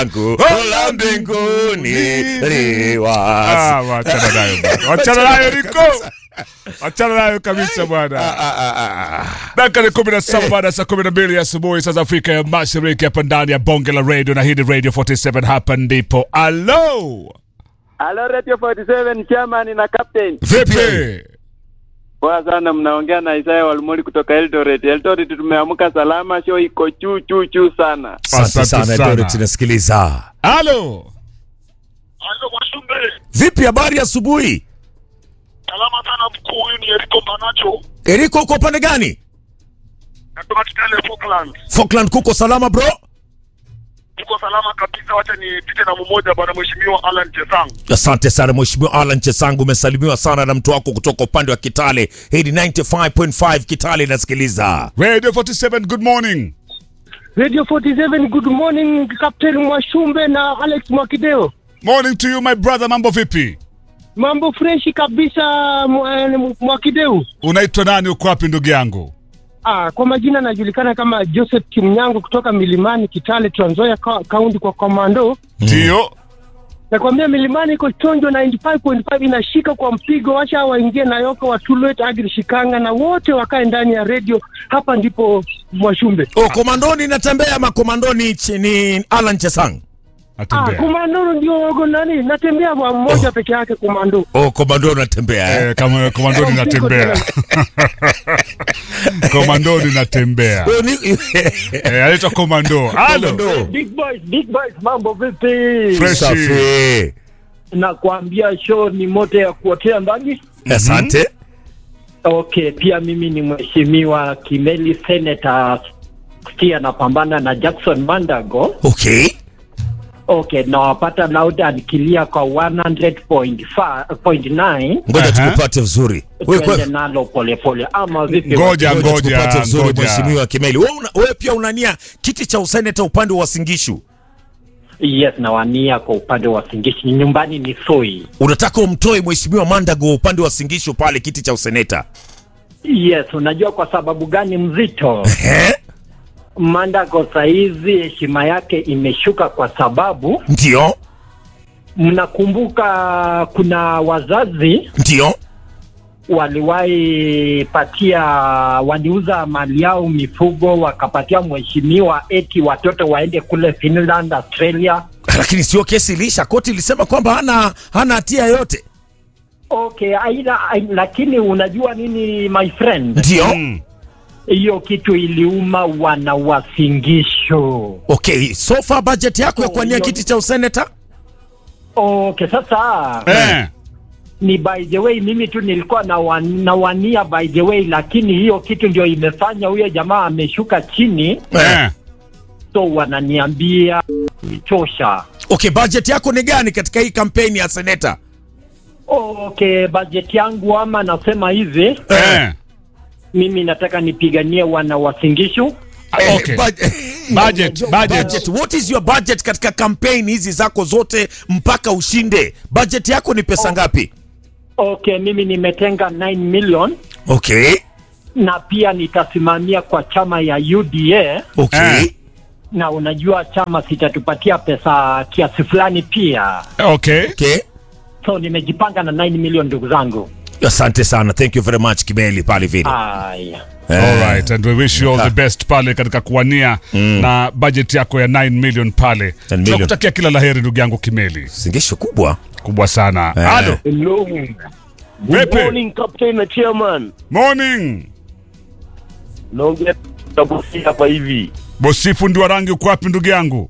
langu la mbinguni liwazi. Ah, wachana nayo bwana. Wachana nayo Riko. Wachana nayo kabisa bwana. Ah, ah, ah, ah. Dakika ni kumi na saba baada ya saa kumi na mbili asubuhi saa za Afrika ya Mashariki, hapa ndani ya bonge la radio, na hii ni Radio 47. Hapa ndipo alo, Halo Radio 47 chairman na captain. vipi? Poa sana mnaongea na Isaya Walmoli kutoka Eldoret. Eldoret tumeamka salama, show iko juu juu juu sana. Asante Asante sana sana. Eldoret, tunasikiliza. Alo, Alo Mwashumbe, Vipi, habari ya asubuhi? salama sana mkuu. Huyu ni Eriko Mbanacho, Eriko, uko upande gani? natoka Kitale Falkland. Falkland kuko salama bro? Tuko salama kabisa, wacha nipite na mmoja bwana mheshimiwa Alan Chesang. Asante sana Mheshimiwa Alan Chesangu, umesalimiwa sana na mtu wako kutoka upande wa Kitale. Hii ni 95.5 Kitale inasikiliza. Radio 47, good morning. Radio 47, good morning Captain Mwashumbe na Alex Mwakideo. Morning to you my brother, mambo vipi? Mambo freshi kabisa Mwa- Mwakideu. Unaitwa nani? Uko wapi ndugu yangu? Ah, kwa majina najulikana kama Joseph Kimnyango kutoka Milimani Kitale, Trans Nzoia ka- kaunti kwa komando. Ndio. Nakwambia Milimani iko chonjo 95.5 inashika kwa mpigo, wacha waingie Nayoka, Watulet, Agri, Shikanga na wote wakae ndani ya radio. Hapa ndipo Mwashumbe. Oh, komandoni natembea ama komandoni ch- ni Alan Chesang? Ah, Atembea. komando ndio wago nani? Natembea kwa mmoja peke yake komando. Oh, komandoni natembea eh? Eh, kama komandoni natembea. komandoni natembea. Oh, ni- Eh, anaitwa komando. Alo. Komando. Big boys, big boys, mambo vipi? Fresh. Safi. Nakwambia show ni moto ya kuotea ndani. Asante. Okay, pia mimi ni mheshimiwa Kimeli Senator Stia anapambana na Jackson Mandago. Okay. Okay, nawapata loud and clear kwa 100.9 Ngoja Aha. tukupate vizuri. Wewe kwa- twende nalo polepole ama vipi? Ngoja ngoja ngoja tukupate vizuri ngoja. Mheshimiwa Kimeli. Wewe una- wewe pia unania kiti cha useneta upande wa Singishu. Yes, nawania kwa upande wa Singishi, nyumbani ni Soi. Unataka umtoe Mheshimiwa Mandago upande wa Singishu pale kiti cha useneta. Yes, unajua kwa sababu gani mzito? Eh? Mandago saizi heshima yake imeshuka kwa sababu Ndio. mnakumbuka kuna wazazi Ndio. waliwahi patia waliuza mali yao mifugo wakapatia mheshimiwa eti watoto waende kule Finland, Australia. Lakini sio kesi ilisha, koti ilisema kwamba hana hana hatia yote. Okay, aina, aina, lakini unajua nini my friend, Ndio. Mm. hiyo kitu iliuma wana wasingisho. Okay, so far budget yako ya Oh, kuania hiyo- kiti cha useneta? Okay, sasa Eh. ni by the way, mimi tu nilikuwa nawa- nawania by the way, lakini hiyo kitu ndio imefanya huyo jamaa ameshuka chini, Eh. so wananiambia itosha. Okay, budget yako ni gani katika hii kampeni ya seneta? Okay, budget yangu ama nasema hivi, Eh. mimi nataka nipiganie wana wasingishu. Okay. Budget. Budget, budget. budget. What is your budget katika kampeni hizi zako zote mpaka ushinde? Budget yako ni pesa ngapi? Okay, mimi nimetenga 9 million Okay. na pia nitasimamia kwa chama ya UDA Okay. Eh. na unajua chama sitatupatia pesa kiasi fulani pia, Okay. Okay. so nimejipanga na 9 million ndugu zangu. Asante sana. Thank you very much Kimeli pale vile. Haya. All right, and we wish you all the best pale katika kuwania na budget yako ya 9 million pale. 10 million. Tunakutakia kila laheri ndugu yangu Kimeli, Singisho kubwa. kubwa sana. Eh. Alo, Hello. Vipi? Good morning, Captain na Chairman. morning. Naongea tabusi hapa hivi. Bosifu ndi wa rangi, uko wapi ndugu yangu?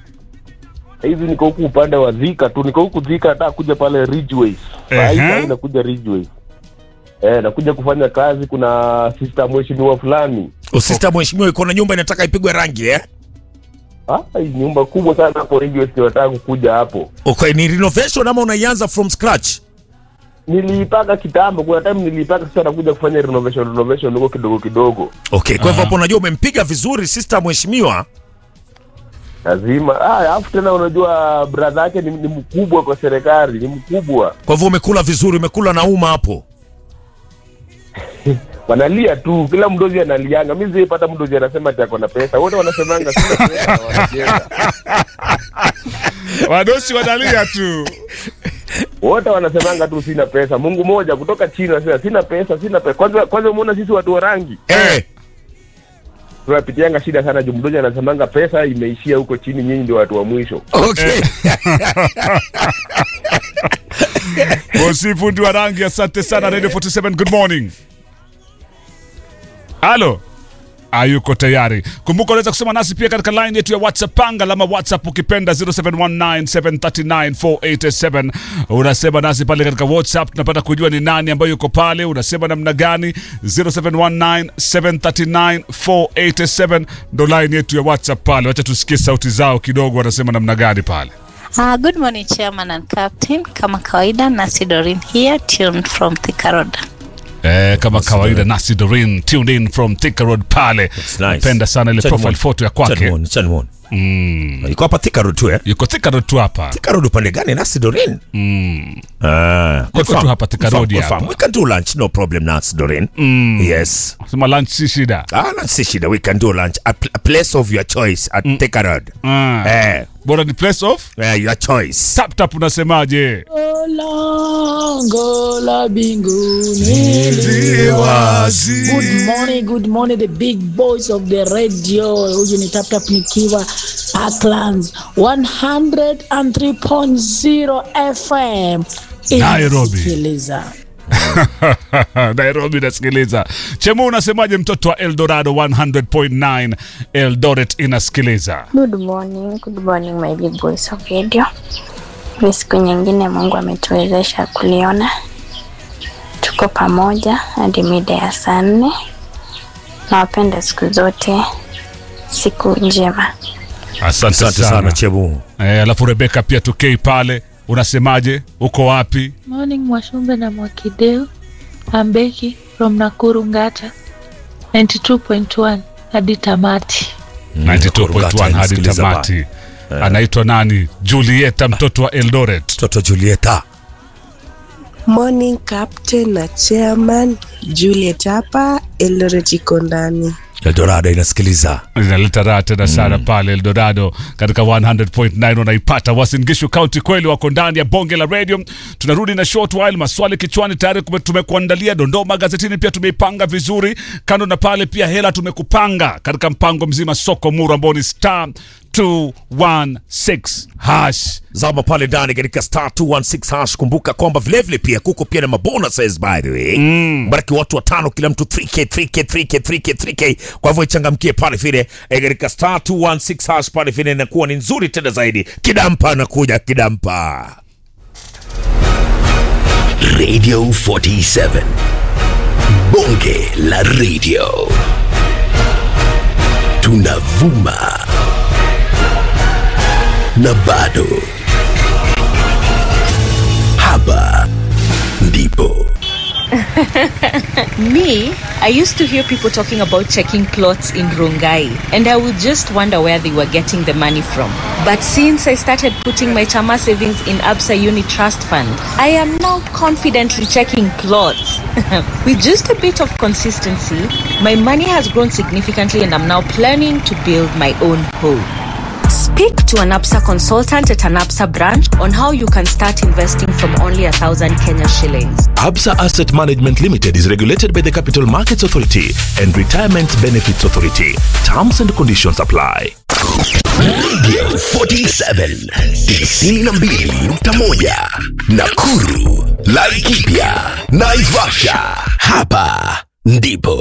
Hivi niko huku upande wa Dhika tu, niko huku Dhika, nataka kuja pale Ridgeways. Saa hii Ehe. saa hii nakuja Ridgeways. Eh, nakuja kufanya kazi. Kuna sister mheshimiwa fulani. Usista mheshimiwa iko na nyumba inataka ipigwe rangi eh? Ah, hii nyumba kubwa sana hapo Ridgeways, ndio nataka kukuja hapo. Okay, ni renovation ama unaianza from scratch? Niliipaka kitambo, kuna time niliipaka, sasa nakuja kufanya renovation renovation huko kidogo kidogo. Okay, kwa hivyo Aha. hapo unajua umempiga vizuri sister mheshimiwa. Lazima. Ah, alafu tena unajua brother yake ni, ni mkubwa kwa serikali, ni mkubwa. Kwa hivyo umekula vizuri, umekula na uma hapo. wanalia tu, kila mdozi analianga. Mi sijaipata mdozi anasema ati ako na pesa, wote wanasemanga sina pesa na wanacheza. wadosi wanalia tu wote wanasemanga tu sina pesa mungu moja kutoka china sasa sina pesa sina pesa kwanza kwanza umeona sisi watu wa rangi Eh, tunapitianga shida sana jumdoja anasemanga pesa imeishia huko chini nyinyi ndio watu wa mwisho okay. bosi fundi wa rangi asante sana radio 47 good morning halo ayuko tayari kumbuka unaweza kusema nasi pia katika line yetu ya whatsapp panga lama whatsapp ukipenda 0719739487 unasema nasi pale katika whatsapp tunapata kujua ni nani ambayo yuko pale unasema namna gani 0719739487 ndo line yetu ya whatsapp pale wacha tusikie sauti zao kidogo wanasema namna gani pale Uh, good morning, Chairman and Captain. Kama kawaida, Nasi Dorin here, tuned from Thika Road. Eh, kama kawaida Nasi Dorin tuned in from Thika Road pale. That's nice. Napenda sana ile Chan profile Mon. photo ya Chan kwake. Mon, Chan Mon. Mm. Iko hapa Thika Road tu eh? Yuko Thika Road tu hapa. Thika Road upande gani? Nasi Dorin. Mm. Ah, Yuko confirm, tu hapa Thika confirm, Road confirm. hapa. We can do lunch, no problem Nasi Dorin. Yes. Sema lunch si shida. Ah, lunch si shida. We can do lunch. A, pl- a place of your choice at Thika Road. Ah. Eh, Bora ni place of eh, your choice. tap tap unasemaje? lango la mbinguni Good morning, good morning the big boys of the radio. Huyu ni Tap Tap nikiwa Parklands 103.0 FM. Nairobi. Inasikiliza. Nairobi nasikiliza. Chemu unasemaje mtoto wa Eldorado 100.9 Eldoret inasikiliza. Good morning, good morning my big boys of radio. Ni siku nyingine Mungu ametuwezesha kuliona, tuko pamoja hadi mida ya saa nne. Nawapenda siku zote, siku njema. Asante, Asante sana sana. Chebu. Eh, alafu Rebeka pia tukei pale. Unasemaje? Uko wapi? Morning Mwashumbe na Mwakideu. I'm Becky from Nakuru Ngata 92.1 hadi tamati. 92.1 hadi inasikiliza tamati. Anaitwa nani? Julieta, mtoto wa Eldoret. Mtoto Julieta. Morning Captain na Chairman Juliet hapa Eldoret iko ndani. Eldorado inasikiliza. inaleta raha tena sana pale Eldorado katika 100.9 unaipata. Uasin Gishu County kweli wako ndani ya bonge la radio. Tunarudi na short while, maswali kichwani tayari kume- tumekuandalia dondoo magazetini, pia tumeipanga vizuri. Kando na pale pia hela tumekupanga katika mpango mzima soko muru ambao ni star 216 hash zama pale ndani katika star 216 hash. Kumbuka kwamba vilevile pia kuko pia na mabonuses by the way mm. Baraki watu watano, kila mtu 3k 3k 3k 3k 3k. Kwa hivyo ichangamkie pale vile eh, katika star 216 hash pale vile inakuwa ni nzuri tena zaidi. Kidampa anakuja kidampa. Radio 47. Bonge la radio. Tunavuma. Na bado. Hapa ndipo. Me, I used to hear people talking about checking clothes in Rongai, and I would just wonder where they were getting the money from. But since I started putting my Chama savings in Absa Uni Trust Fund, I am now confidently checking clothes. With just a bit of consistency, my money has grown significantly, and I'm now planning to build my own home. Speak to an APSA consultant at an APSA branch on how you can start investing from only a thousand Kenya shillings. Absa Asset Management Limited is regulated by the Capital Markets Authority and Retirement Benefits Authority. Terms and conditions apply. Radio 47 92.1 Nakuru, Laikipia, Naivasha. Hapa ndipo